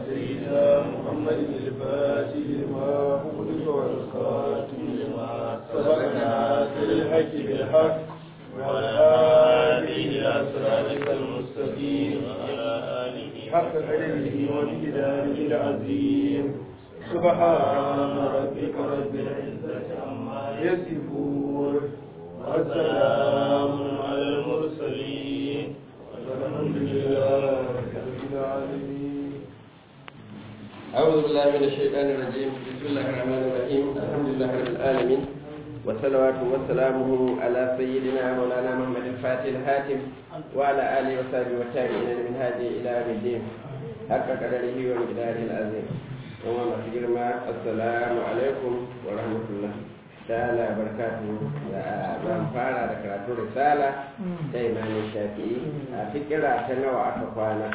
سيدنا محمد الفاتح لما أغلق والخاتم لما سبقنا بالحق بالحق وعلى آله إلى صراطك المستقيم وعلى آله حق قدره ومقداره العظيم سبحان ربك رب العزة عما يصفون والسلام على المرسلين والحمد لله رب العالمين أعوذ بالله من الشيطان الرجيم بسم الله الرحمن الرحيم الحمد لله رب العالمين والصلوات وسلامه على سيدنا مولانا محمد الفاتح الهاتم وعلى آله وصحبه والتابعين من هذه إلى يوم الدين حق قدره ومقداره العظيم وما مسجر ما السلام عليكم ورحمة الله تعالى وبركاته zan fara da karatu risala ta imanin shafi'i a fikira ta nawa aka kwana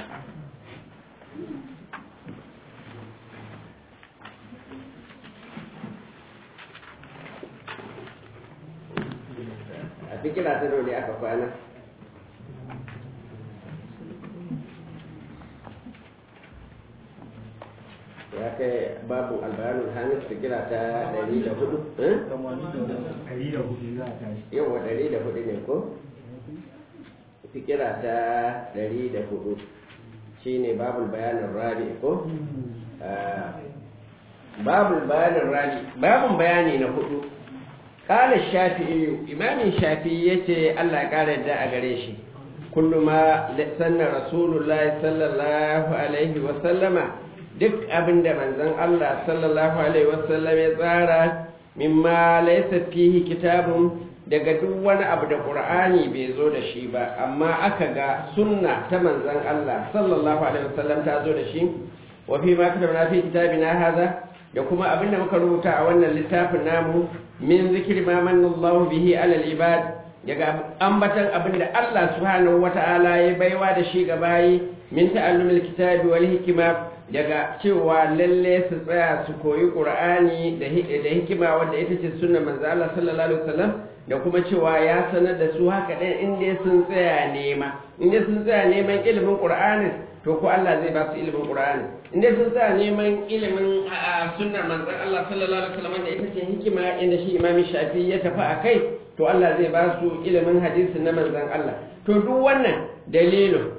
a fikira ta dole aka kwana ya kai babu albayanul hamis fikira ta 104 yawa 104 ne ko fikira ta 104 shine babul bayanin rabi ko babul bayanin rabi babun bayani na hudu قال الشافعي إمام الشافعي يتي الله قال الداء قريشي كل ما سن رسول الله صلى الله عليه وسلم duk abin da manzon Allah sallallahu alaihi wasallam ya tsara mimma laysa fihi kitabun daga duk wani abu da Qur'ani bai zo da shi ba amma aka ga sunna ta manzon Allah sallallahu alaihi wasallam ta zo da shi wa fi ma katabna fi kitabina hadha da kuma abin da muka rubuta a wannan littafin namu min zikri ma manna Allah bihi ala al-ibad daga ambatan abin da Allah subhanahu wata'ala ya baiwa da shi ga bayi min ta'allumil kitabi wal hikma daga cewa lalle su tsaya su koyi qur'ani da da hikima wanda ita ce sunnar manzo Allah sallallahu alaihi wasallam da kuma cewa ya sanar da su haka ɗin inda sun tsaya nema inda sun tsaya neman ilimin qur'ani to ko Allah zai ba su ilimin qur'ani inda sun tsaya neman ilimin sunnar manzon Allah sallallahu alaihi wasallam da ita ce hikima inda shi Imam Shafi ya tafi a kai to Allah zai ba su ilimin hadisi na manzon Allah to duk wannan dalilin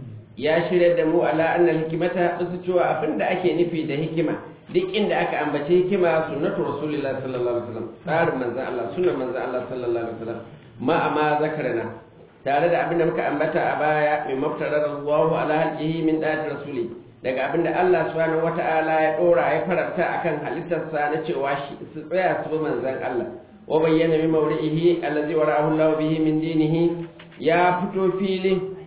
ya shirya da mu ala annal hikimata su cewa abin da ake nufi da hikima duk inda aka ambace hikima sunnatu rasulillah sallallahu alaihi wasallam tsarin manzon Allah sunnar manzon Allah sallallahu alaihi wasallam ma amma zakarana tare da abin da muka ambata a baya min maftarar Allahu ala halqihi min dati rasuli daga abin da Allah subhanahu wata'ala ya dora ya faranta akan halittarsa na cewa shi su tsaya su bi manzon Allah wa bayyana min mawri'ihi allazi wara'ahu Allah bihi min dinihi ya fito fili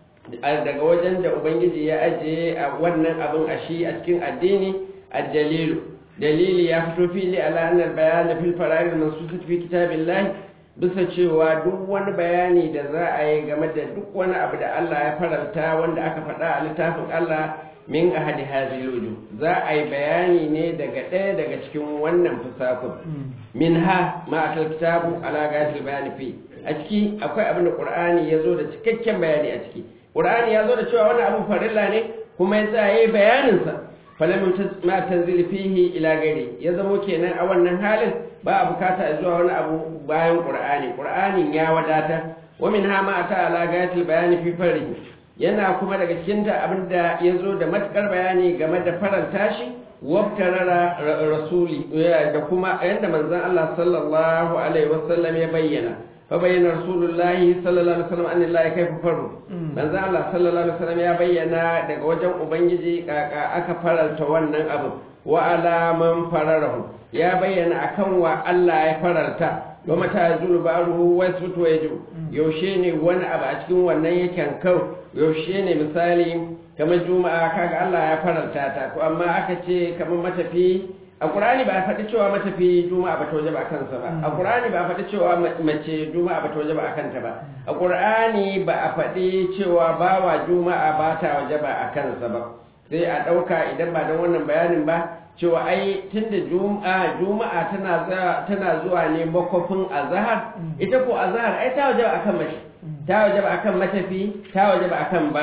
daga wajen da ubangiji ya ajiye a wannan abin a shi a cikin addini الدليل دليل يفتو فيه على أن البيان في الفرائض المنصوصة في كتاب الله bisa cewa duk wani bayani da za a yi game da duk wani abu da Allah ya faranta wanda aka faɗa a littafin Allah min ahadi haziluju za a yi bayani ne daga ɗaya daga cikin wannan fusakun min ha ma'atar kitabu ala gatil bayani fi a ciki akwai abin da qur'ani ya zo da cikakken bayani a ciki qur'ani ya zo da cewa wani abu farilla ne kuma ya tsaya yayi bayaninsa falam ma tanzil fihi ila gari ya zamo kenan a wannan halin ba a bukata zuwa wani abu bayan qur'ani qur'anin ya wadata wa min ha ma ata ala gatil bayani fi farri yana kuma daga cikin ta abinda yazo da matukar bayani game da faranta shi wabtarara rasuli da kuma yanda manzon Allah sallallahu alaihi wasallam ya bayyana فبين رسول الله صلى الله عليه وسلم أن الله كيف فرد manzo Allah sallallahu alaihi wasallam ya bayyana daga wajen ubangiji kaka aka faralta wannan abu wa ala man fararahu ya bayyana akan wa Allah ya faralta wa mata zulu baruhu wa sutu yaju yaushe ne wani abu a cikin wannan yakan kau yaushe ne misali kamar juma'a kaga Allah ya faralta ta to amma aka ce kamar matafi a ƙur'ani ba a faɗi cewa matafi juma'a ba ta waje ba a kansa ba a ƙur'ani ba a faɗi cewa mace juma'a ba ta waje ba a kanta ba a ƙur'ani ba a faɗi cewa bawa juma'a ba ta waje ba a kansa ba sai a ɗauka idan ba don wannan bayanin ba cewa ai tunda juma'a juma'a tana tana zuwa ne makwafin azhar ita ko azhar ai ta waje ba akan mace ta waje ba akan matafi ta waje ba akan bawa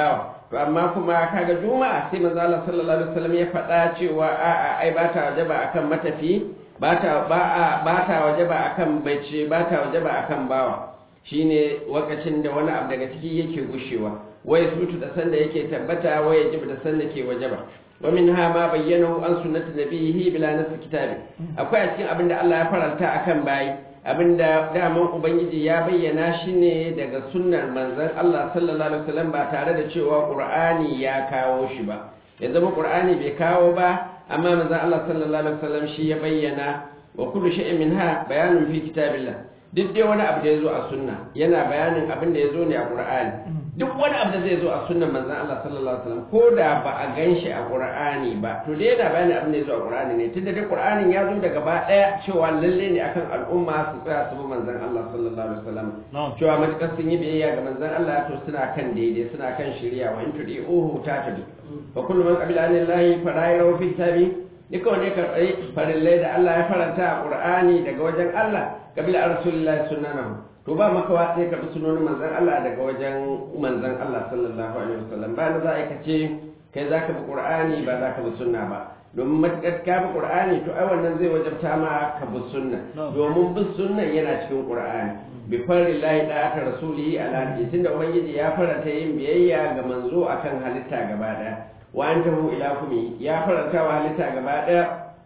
to amma kuma kaga juma'a sai manzo Allah sallallahu alaihi wasallam ya faɗa cewa a'a ai ba ta wajaba akan matafi ba ta ba a ba ta wajaba akan bace ba ta wajaba akan bawa shine wakacin da wani abu daga ciki yake gushewa waye sutu da sanda yake tabbata waye jib da sanda ke wajaba wa minha ma bayyanahu an sunnati nabiyhi bila nas kitabi akwai a cikin abinda Allah ya faranta akan bayi abinda daman ubangiji ya bayyana shi ne daga sunnar manzon Allah sallallahu alaihi wasallam ba tare da cewa qur'ani ya kawo shi ba ya zama qur'ani bai kawo ba amma manzon Allah sallallahu alaihi wasallam shi ya bayyana wa kullu shay'in minha bayanun fi kitabillah duk dai wani abu da ya zo a sunna yana bayanin abin da ya zo ne a qur'ani duk wani abu da zai zo a sunnan manzon Allah sallallahu alaihi wasallam ko da ba a ganshi a qur'ani ba to dai yana bayanin abin da ya zo a qur'ani ne tunda dai qur'anin ya zo da gaba daya cewa lalle ne akan al'umma su tsaya su bi manzon Allah sallallahu alaihi wasallam cewa matukar sun yi biyayya ga manzon Allah to suna kan daidai suna kan shari'a wa in tudi'uhu tatadu fa kullu man qabila anillahi fara'ira fi kitabi duka wanda ya karɓi farillai da Allah ya faranta a ƙur'ani daga wajen Allah kabila a rasulullahi sunanahu to ba makawa sai karɓi sunonin manzan Allah daga wajen manzan Allah sallallahu alaihi wasallam ba na za a kace kai za ka bi ƙur'ani ba za ka bi sunna ba domin matuƙar ka bi ƙur'ani to ai wannan zai wajabta ma ka bi sunna domin bin sunna yana cikin ƙur'ani bi farillahi da aka rasulihi ala tunda ubangiji ya faranta yin biyayya ga manzo akan halitta gaba daya wa an tahu ila kumi ya faranta wa halitta gaba ɗaya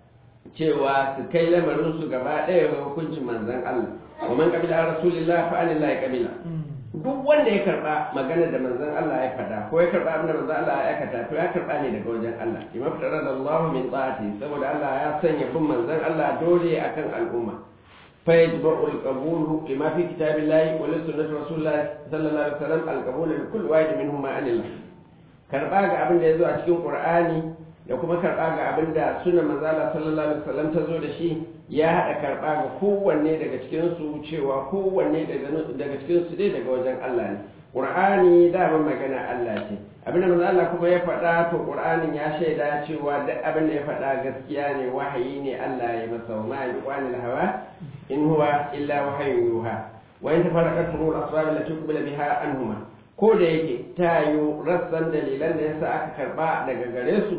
cewa su kai lamarin su gaba ɗaya ga hukuncin manzon Allah wa man qabila rasulillah fa anillahi qabila duk wanda ya karba magana da manzon Allah ya fada ko ya karba abin da manzon Allah ya aikata to ya karba ne daga wajen Allah bima farada Allah min ta'ati saboda Allah ya sanya bin manzon Allah dole akan al'umma fa yajba'u al-qabul lima fi kitabillahi wa li sunnati rasulillah sallallahu alaihi wasallam al-qabul li kulli wahid minhum ma anillah karɓa ga abin da ya zo a cikin ƙur'ani da kuma karɓa ga abin da sunan manzala sallallahu alaihi wasallam ta zo da shi ya haɗa karɓa ga kowanne daga cikin su cewa kowanne daga cikin su dai daga wajen Allah ne ƙur'ani dama magana Allah ce abin da manzo Allah kuma ya faɗa to ƙur'anin ya shaida cewa duk abin da ya faɗa gaskiya ne wahayi ne Allah ya masa wa ma'a yuqanil hawa in huwa illa wahayin yuha wa in tafarraqat furul asbab allati qubila biha anhuma ko da yake ta yi rassan dalilan da yasa aka karba daga gare su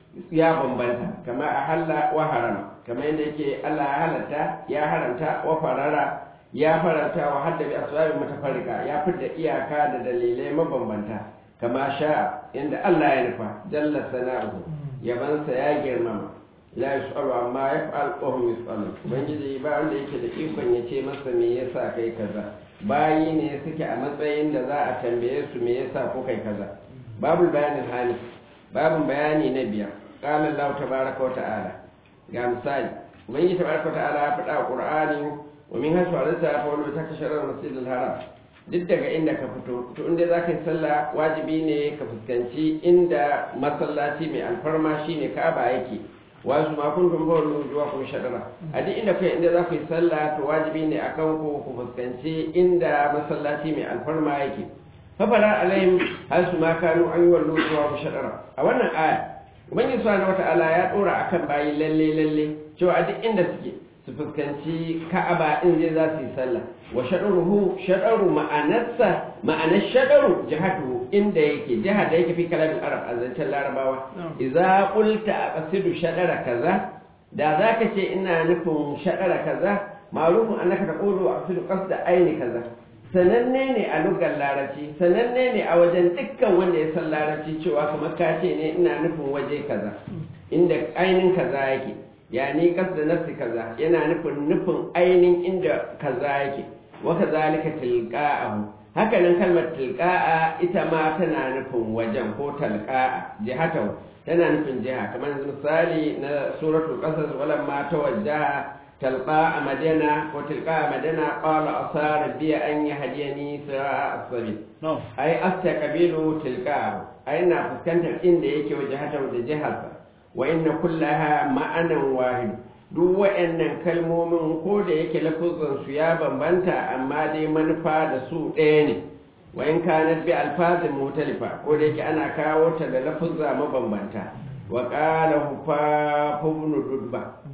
ya bambanta kama a halla wa harama kama yadda yake Allah ya halatta ya haramta wa farara ya faranta wa hadda bi asbabi mutafarrika ya fidda iyaka da dalilai mabambanta kama sha'a yadda Allah ya nufa jalla sana'uhu yabansa ya girmama la yus'alu amma yaf'al wa hum yus'alun ubangiji ba wanda yake da ikon ya ce masa me yasa kai kaza bayi ne suke a matsayin da za a tambaye su me yasa ko kai kaza babu bayanin hali babu bayani na biyar qala Allah tabaaraka wa ta'ala ga misali ubangiji tabaaraka wa ta'ala ya faɗa a qur'ani wa min hasu alata fa wala takashara masjidil haram duk daga inda ka fito to inda za ka yi sallah wajibi ne ka fuskanci inda masallaci mai alfarma shine ka'aba yake wasu ma kun tun bawar zuwa kun shaɗara a duk inda kai inda za ku yi sallah to wajibi ne a kan ku ku fuskanci inda masallaci mai alfarma yake fafara alayhim har su ma kanu an yi wallo zuwa ku shaɗara a wannan aya ubangiji subhanahu wata'ala ya ɗora akan bayi lalle lalle cewa a duk inda suke su fuskanci ka'aba in zai za su yi sallah wa shaɗaruhu shaɗaru ma'anarsa ma'anar shaɗaru jihatu inda yake jihar da yake fi kalamin arab a zancen larabawa idza qulta aqsidu shaɗara kaza da zaka ce ina nufin shaɗara kaza ma'rufun annaka taqulu aqsidu qasda aini kaza sananne ne a lugar larabci sananne ne a wajen dukkan wanda ya san larabci cewa kamar ka ce ne ina nufin waje kaza inda ainin kaza yake yani kasda nafsi kaza yana nufin nufin ainin inda kaza yake wa kazalika tilqa'ahu haka nan kalmar tilqa'a ita ma tana nufin wajen ko talqa'a jihatahu tana nufin jiha kamar misali na suratul qasas walamma tawajjaha تلقاء مدينة وتلقاء مدينة قال أصار بي أن يهديني سواء السبيل نعم أي أستقبل تلقاء أي أن فسكنت إن يك وجهته وجهته وإن كلها معنى واحد duk wa'annan kalmomin ko da yake lafuzan su ya bambanta amma dai manufa da su ɗaya ne wa in kanat bi alfazin mutalifa ko da yake ana kawo ta da lafuzza mabambanta wa qala hufa ibn dudba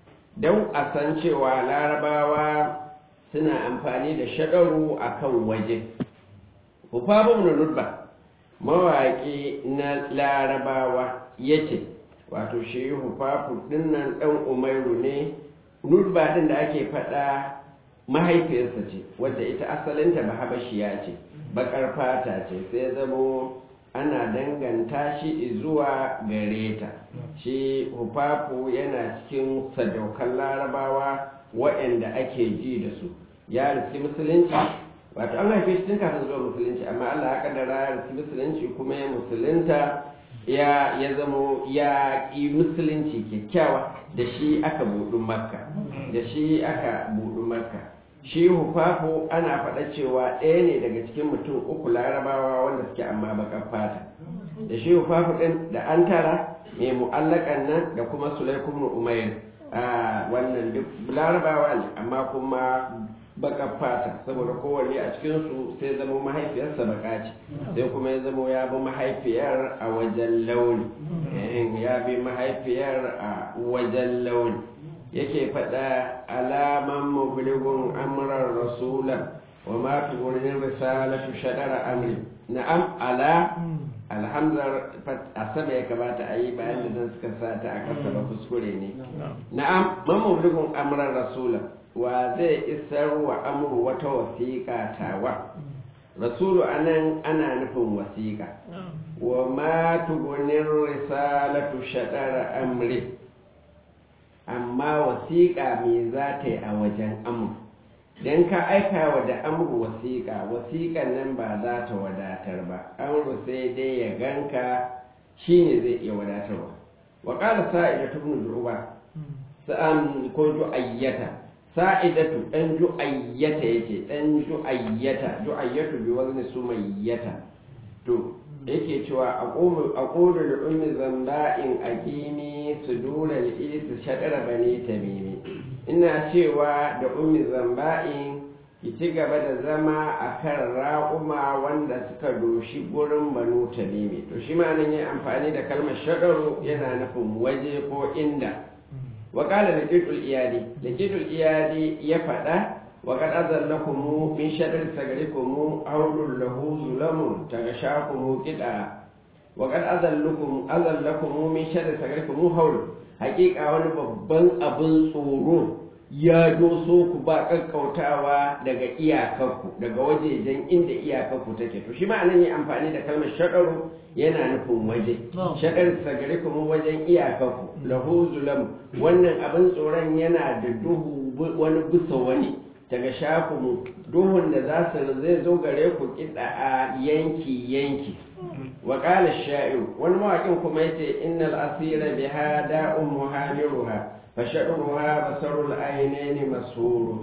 don a san cewa larabawa suna amfani da shaɗaru a kan waje hufafun na nutba mawaƙi na larabawa yace wato shi hufafu dinnan dan umairu ne nurba din da ake faɗa mahaifiyarsa ce wadda ita asalinta ba habashiya ce bakar fata ce sai zamo ana danganta shi zuwa gare ta shi hufafu yana cikin sadaukan larabawa waɗanda ake ji da su ya riski musulunci wato an haife shi tun kafin zuwa musulunci amma allah ya kaddara ya riski musulunci kuma ya musulunta ya ya zamo ya ƙi musulunci kyakkyawa da shi aka buɗu makka da shi aka buɗu makka shi hufafu ana faɗa cewa ɗaya ne daga cikin mutum uku larabawa wanda suke amma baƙar fata da shi hufafu ɗin da an tara mai mu'allakan nan da kuma sulaikun umair a wannan duk larabawa ne amma kuma baƙar fata saboda kowanne a cikinsu sai zama mahaifiyarsa baka ce sai kuma ya zama ya bi mahaifiyar a wajen launi ya bi mahaifiyar a wajen launi yake faɗa alaman mubligun amran rasula wa ma tugurin risalatu shadara amri na'am ala alhamdar a sama ya kamata a yi bayan da zan suka sa ta a kasa ba kuskure ne na'am man mubligun amran rasula wa zai isar wa amru wata wasiƙa tawa rasulu anan ana nufin wasiƙa wa ma tugunin risalatu shadara amri amma wasiƙa me za ta yi a wajen amur don ka aika wa da amur wasiƙa wasiƙan nan ba za ta wadatar ba amur sai dai ya ganka shi ne zai iya wadatarwa wa ƙara sa'ida ta bin du'uba sa'an ko du'ayyata sa'idatu ɗan du'ayyata yake ɗan du'ayyata du'ayyatu bi wazni sumayyata to yake cewa a ƙodo da ummi zamba'in aƙimi su dole su shaɗara bane tamimi ina cewa da ummi zamba'in ki ci gaba da zama a kan raƙuma wanda suka doshi gurin banu tamimi to shi ma nan yi amfani da kalmar shaɗaro yana nufin waje ko inda wakala da ƙiɗul iyali da ƙiɗul iyali ya faɗa وقد أذلكم من شر سجركم حول له ظلم تغشاكم كدعا وقد أذلكم أذلكم من شر سجركم حول حقيقة wani babban abin tsoro ya doso ku ba kakkautawa daga iyakarku daga wajejen inda iyakarku take to shi ma nan yi amfani da kalmar shaɗaru yana nufin waje shaɗar sagare kuma wajen iyakarku lahu zulam wannan abin tsoron yana da duhu wani bisa wani daga shakumu duhun da za su zai zo gare ku kiɗa a yanki yanki wa qala sha'ir wani mawaƙin kuma yace innal asira biha da'un muhamiruha fa sha'ruha basarul aynaini masuru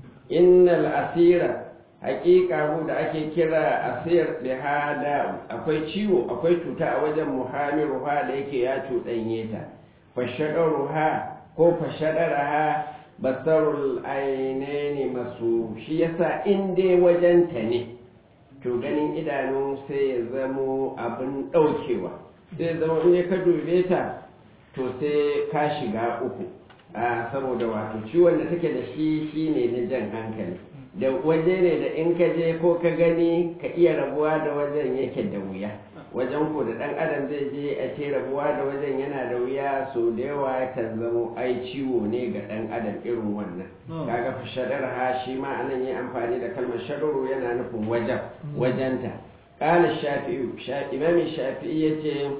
innal asira haƙiƙa mu da ake kira asir biha da'un akwai ciwo akwai cuta a wajen muhamiruha da yake ya cuɗanye ta fa sha'ruha ko fa sha'raha basarul ainihi masu shi yasa in dai wajenta ne to ganin idanu sai ya zamo abin ɗaukewa sai ya zama in ka dube ta to sai ka shiga uku a saboda wato ciwon da take da shi shine na jan hankali da waje ne da in ka je ko ka gani ka iya rabuwa da wajen yake da wuya wajen ko da ɗan adam zai je a ce rabuwa da wajen yana da wuya so da yawa kan zamo ai ciwo ne ga ɗan adam irin wannan kaga fa shadar ha shi ma anan yi amfani da kalmar shadaru yana nufin wajen wajenta qala shafi'u imam shafi'i yace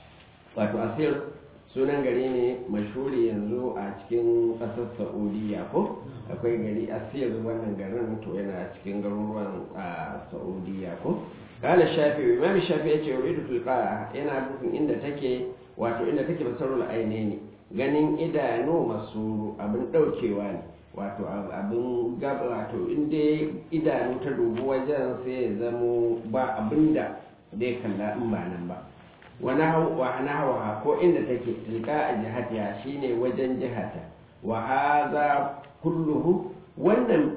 wato asir sunan gari ne mashhuri yanzu a cikin ƙasar saudiya ko akwai gari asir wannan garin to yana cikin garuruwan a saudiya ko قال الشافعي امام الشافعي yace yuridu tilqa yana nufin inda take wato inda take basarul ainaini ganin idanu masuru abin daukewa ne wato abin gaba wato inda idanu ta dubu wajen sai ya zamo ba abinda dai kalla in ba nan ba wa nahwa ko inda take tilqa a jihatiya shine wajen jihata wa hadha kulluhu wannan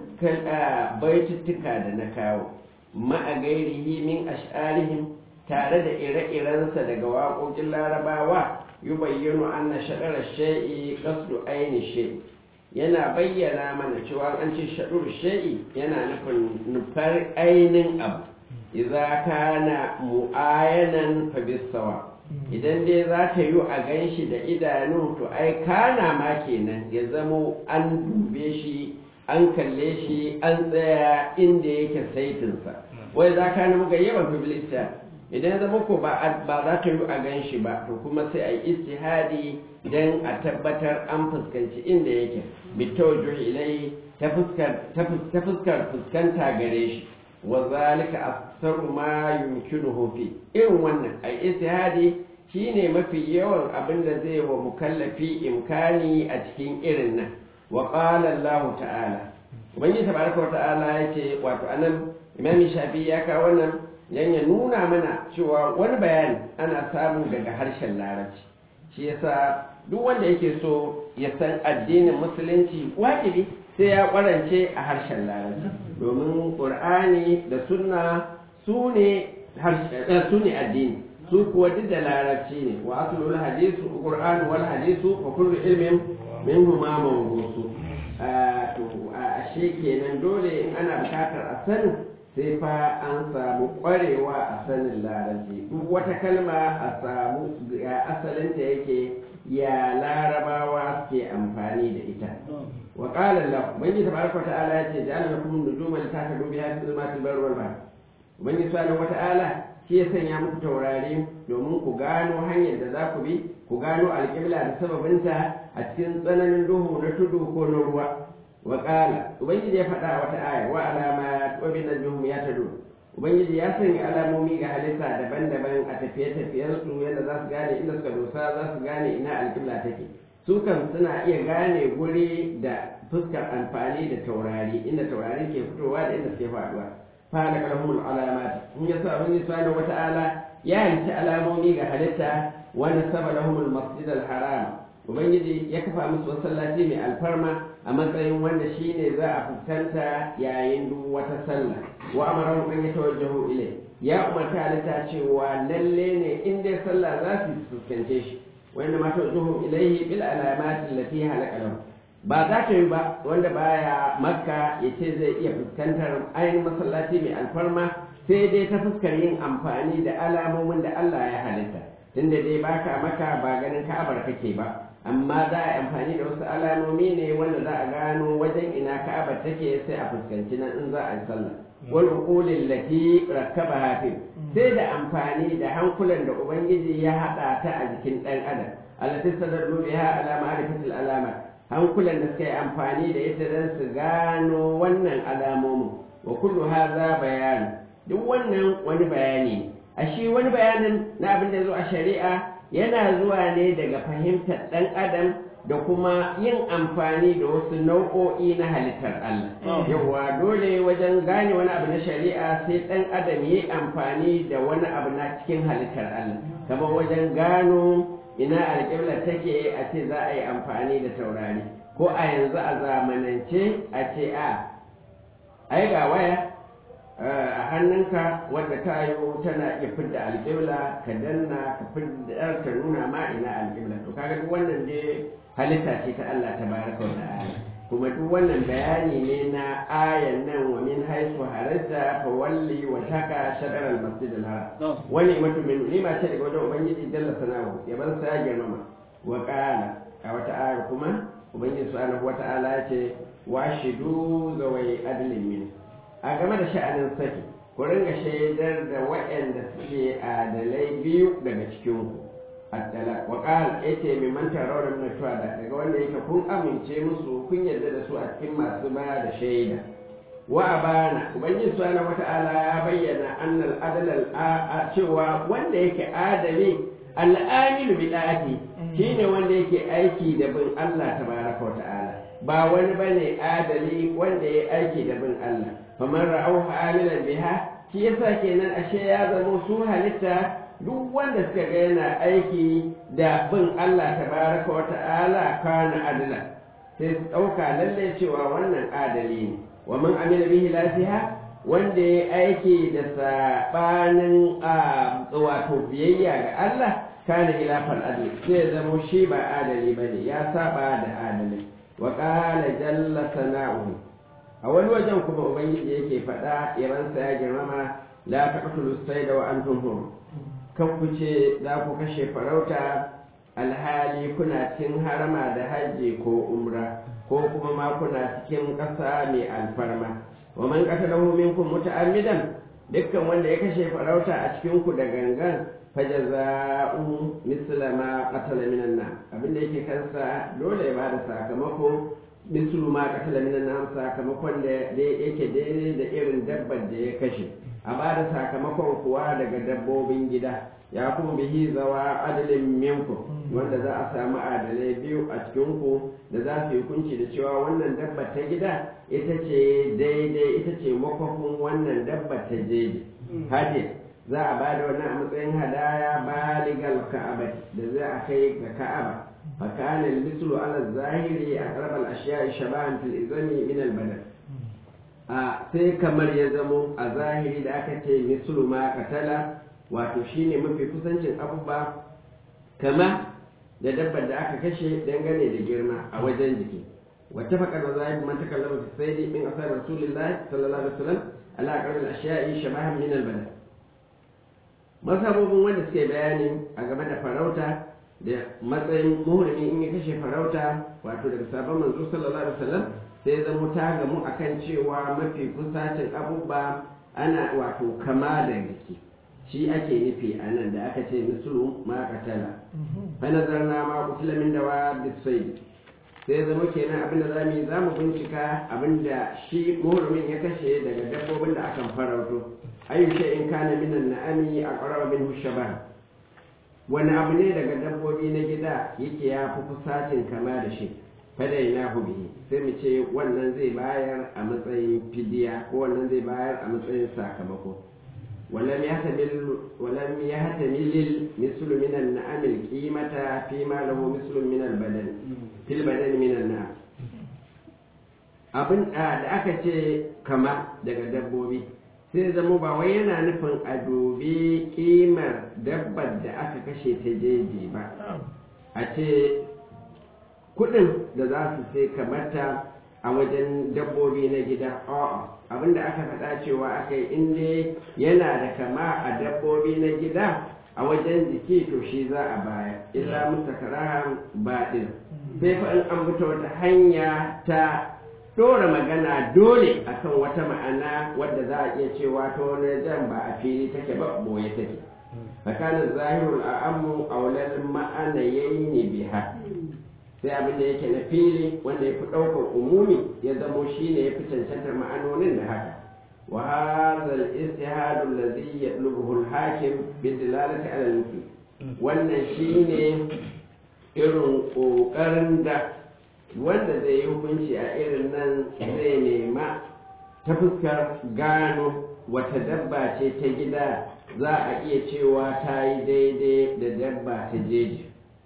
baituttuka da na kawo ma'a gairihi min ash'arihim tare da ire-irensa daga waƙoƙin larabawa yi bayyano anna shaɗarar shai'i ƙasdu aini shai'i yana bayyana mana cewa an ce shaɗur shai'i yana nufin nufar ainin abu idza kana mu'ayanan fa bisawa idan dai za ta yi a gan shi da idanu to ai kana ma kenan ya zamo an dube shi an kalle shi an tsaya inda yake saitinsa wai za ka nemi gayyaban fibilista idan ya zama ko ba za ta yi a gan shi ba to kuma sai a yi istihadi don a tabbatar an fuskanci inda yake bitawajjuh ilai ta fuskar fuskanta gare shi wa zalika aktsaru ma yumkinuhu fi irin wannan ai istihadi shine mafi yawan abin da zai wa mukallafi imkani a cikin irin nan wa qala Allah ta'ala ubangiji tabaraka wa ta'ala yace wato anan imami shafi ya kawo wannan dan ya nuna mana cewa wani bayani ana samu daga harshen larabci shi yasa duk wanda yake so ya san addinin musulunci wajibi sai ya kwarance a harshen larabci domin ƙur'ani da sunna su ne addini su kuwa duk da larabci ne wa asulul hadisu qur'an wal hadisu wa kullu ilmin minhu ma mawdusu to ashe kenan dole in ana bukatar a sanin sai fa an samu kwarewa a sanin larabci duk wata kalma a samu asalinta yake ya larabawa suke amfani da ita wa qala Allah ubangi tabaraka ta'ala ya ce ja'ala lakum nujuman litahdu biha fi zulmatil barri wal bahr ubangi subhanahu wata'ala shi ya sanya muku taurari domin ku gano hanyar da za ku bi ku gano alƙibla da sababinta a cikin tsananin duhu na tudu ko na ruwa wa qala ubangiji ya faɗa wata aya wa alamat wa bin najum ya tadu ubangiji ya sanya alamomi ga halitta daban-daban a tafiye-tafiyensu yadda za su gane inda suka dosa za su gane ina alƙibla take su kan suna iya gane guri da fuskar amfani da taurari inda taurari ke fitowa da inda suke faduwa fara kalmul alamat in ya sa wani subhanahu wata'ala ya halitta alamomi ga halitta wani saba lahumul masjid haram ubangiji ya kafa musu masallaci mai alfarma a matsayin wanda shine za a fuskanta yayin duk wata sallah wa amaran an ya tawajjahu ilai ya umarta halitta cewa lalle ne in dai sallah za su fuskance shi wanda ma tawajjahu ilaihi bil alamat allati halaka lahu ba za ta yi ba wanda baya makka ya ce zai iya fuskantar ainihin masallaci mai alfarma sai dai ta fuskar yin amfani da alamomin da Allah ya halitta tunda dai baka maka ba ganin ka'abar kake ba amma za a yi amfani da wasu alamomi ne wanda za a gano wajen ina ka'abar take sai a fuskanci nan in za a yi sallah wal uqulil lati rakkaba hafi sai da amfani da hankulan da ubangiji ya hada ta a jikin dan adam allati sadallu biha ala ma'rifatil alama hankulan da suka yi amfani da ita dan su gano wannan alamomin wa kullu hadha bayan duk wannan wani bayani a shi wani bayanin na abin da zo a shari'a yana zuwa ne daga fahimtar ɗan adam da kuma yin amfani da wasu nau'o'i na halittar Allah. Yawwa dole wajen gane wani abu na shari'a sai ɗan adam yi amfani da wani abu na cikin halittar Allah. Kamar wajen gano ina alƙibla take a ce za a yi amfani da taurari. Ko a yanzu a zamanance a ce a, ai ga waya a hannunka wadda ta yi tana iya fidda alƙibla ka danna ka fidda ka nuna ma ina alƙibla to kaga duk wannan dai halitta ce ta Allah ta baraka wa ta'ala kuma duk wannan bayani ne na ayan nan wa min haisu haratta fa walli wa taka shadar al masjid al haram wani mutum min lima ce daga wajen ubangiji jalla sanahu ya ban sa girmama wa qala a wata aya kuma ubangiji subhanahu wa ta'ala ya ce washidu zawai adlin min a game da sha'anin saki ku ringa shaidar da waɗanda suke adalai biyu daga cikinku addala wa qala yace mai manta rawar min shuhada daga wanda yake kun amince musu kun yarda da su a cikin masu ba da shaida wa abana ubangiji subhanahu wata'ala ya bayyana annal adal a cewa wanda yake adali al'amilu bi da'ati shine wanda yake aiki da bin Allah tabaraka wa ta'ala ba wani bane adali wanda ya aiki da bin Allah faman ra'auha amilan biha shi yasa kenan ashe ya zama su halitta duk wanda suka ga yana aiki da bin Allah tabaraka wa ta'ala kana adala sai su ɗauka lalle cewa wannan adali ne wa man amila bihi lafiha wanda ya aiki da sabanin wato biyayya ga Allah kana ilafal adli sai zama shi ba adali bane ya saba da adali wa qala jalla sana'uhu a wani wajen kuma ubangiji yake faɗa yaransa ya girmama la taqtulu sayda wa antum hur kan ku ce za ku kashe farauta alhali kuna cikin harama da hajji ko umra ko kuma ma kuna cikin ƙasa mai alfarma wa man qatalahu minkum muta'ammidan dukkan wanda ya kashe farauta a cikin ku da gangan fajaza'u misla ma qatala minan nam abinda yake kansa dole ya bada sakamako mislu ma qatala minan nam sakamakon da yake daidai da irin dabbar da ya kashe a bada sakamakon kuwa daga dabbobin gida ya kuma bihi zawa adalin minku wanda za a samu adalai biyu a cikin ku da za su yi hukunci da cewa wannan dabbar ta gida ita ce daidai ita ce makwafin wannan dabbar ta jeji hadi za a ba da wannan a matsayin hadaya baligal ka'aba da za a kai ga ka'aba فكان المثل على الظاهر أقرب الأشياء شبها في الإذن من البدن sai kamar ya zamo a zahiri da aka ce mislu ma katala wato shine mafi kusancin abubuwa kama da dabbar da aka kashe dangane da girma a wajen jiki wata faƙar da zahiri man takallama fi saidi min asar rasulullahi sallallahu alaihi wasallam ala aqrab al-ashya'i shabahan min al-badan masabobin wanda suke bayani a game da farauta da matsayin muhrimi in ya kashe farauta wato daga sabon manzo sallallahu alaihi wasallam sai zama ta gamu akan cewa mafi kusacin abubuwa ana wato kama da jiki shi ake nufi a nan da aka ce mislu ma katala fa nazarna ma kutila min dawa bisai sai zama kenan abin da zamu yi zamu bincika abin da shi muhrimin ya kashe daga dabbobin da akan farauto ayu in kana minan na'ami aqraba minhu shabah wani abu ne daga dabbobi na gida yake ya fi kusacin kama da shi fadai na bihi sai mu ce wannan zai bayar a matsayin fidiya ko wannan zai bayar a matsayin sakamako ولم يحتمل ولم يحتمل مثل من النعم القيمة فيما له مثل من البدن في البدن من النعم abin da aka ce kama daga dabbobi sai zama ba wai yana nufin a dubi kimar dabbar da aka kashe ta jeji ba a ce kudin da za su sai kamata a wajen dabbobi na gida a'a abinda aka faɗa cewa aka yi inda yana da kama a dabbobi na gida a wajen jiki to shi za a baya illa mustakarahan baɗin sai fa in an fita wata hanya ta ɗora magana dole akan wata ma'ana wadda za a iya cewa ta wani jan ba a fili take ba boye take tsakanin zahirul a'ammu aulal ma'ana yayi biha sai abin da yake na fili wanda ya fi ɗaukar umumi ya zamo shi ne ya fi cancantar ma'anonin da haka wa hadha al-istihad alladhi yatlubuhu al-hakim bi dilalati ala al wannan shine irin kokarin da wanda zai yi hukunci a irin nan zai nema ta fuskar gano wata dabba ce ta gida za a iya cewa ta yi daidai da dabba ta jeji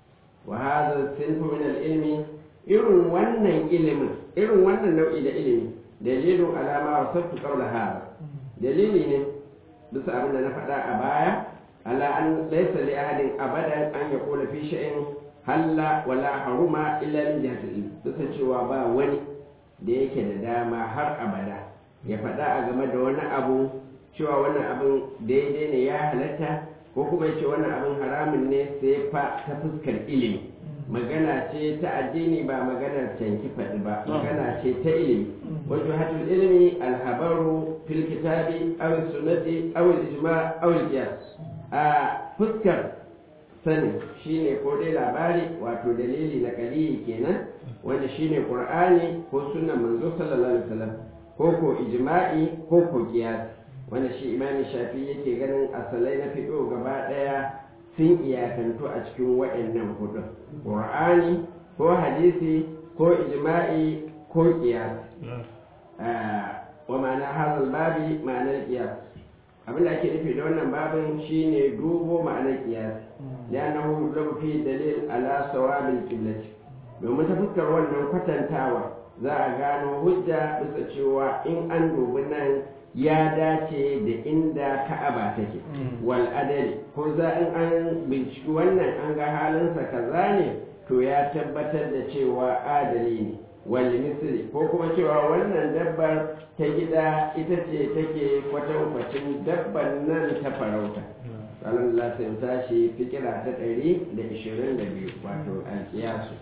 وهذا الصنف من العلم irin wannan ilimin irin wannan nau'i da ilimi dalilin alama wa sabtu qawla hada dalili ne bisa abin da na faɗa a baya ala an laysa li ahadin abadan an yaqula fi shay'in halla wala haruma illa min jihati ilmi bisa cewa ba wani da yake da dama har abada ya faɗa a game da wani abu cewa wannan abin daidai ne ya halatta ko kuma ya ce wannan abin haramun ne sai fa ta fuskar ilimi magana ce ta addini ba maganar canki faɗi ba magana ce ta ilimi wajen hatul ilimi alhabaru fil kitabi aw sunnati aw ijma aw qiyas a fuskar sani shine ko dai labari wato dalili na kalili kenan wanda shine qur'ani ko sunnan manzo sallallahu alaihi wasallam ko ko ijma'i ko ko qiyas wanda shi imamin shafi yake ganin asalai na fiɗo gaba ɗaya sun iyakantu a cikin waɗannan hudun ƙur'ani ko hadisi ko ijma'i ko ƙiyas wa ma'ana hazal babi ma'anar ƙiyas abin da ake nufi da wannan babin shine dubo ma'anar ƙiyas li'annahu yudlabu fi dalil ala sawabil qiblati domin ta fuskar wannan kwatantawa za a gano hujja bisa cewa in an dubi nan ya dace da inda ka'aba take wal adali ko za in an binciki wannan an ga halinsa kaza ne to ya tabbatar da cewa adali ne wal misli ko kuma cewa wannan dabbar ta gida ita ce take kwatankwacin dabban nan ta farauta ranar da za tashi fikira ta ɗari da ishirin da biyu wato alkiyasu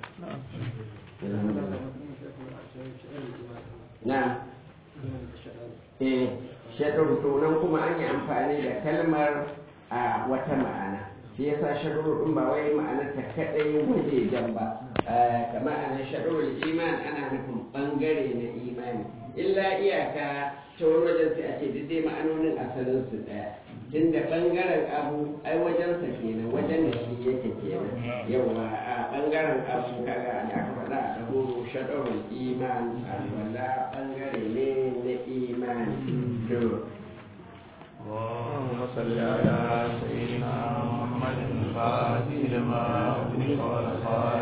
na eh shaɗar tunan kuma an yi amfani da kalmar a wata ma'ana shi yasa shaɗar ɗin ba wai ma'anar ta kaɗai wajejen ba kamar ana shaɗar iman ana nufin ɓangare na imani illa iyaka ta wani wajen sai a ce duk dai ma'anonin asalin su ɗaya tun da ɓangaren abu ai wajensa kenan wajen da shi yake kenan yawa a ɓangaren abu kaga da aka faɗa a ɗaho shaɗarun iman alwala ɓangare ne na imani to اللهم صل على سيدنا محمد الفاتح لما أغلق والخاتم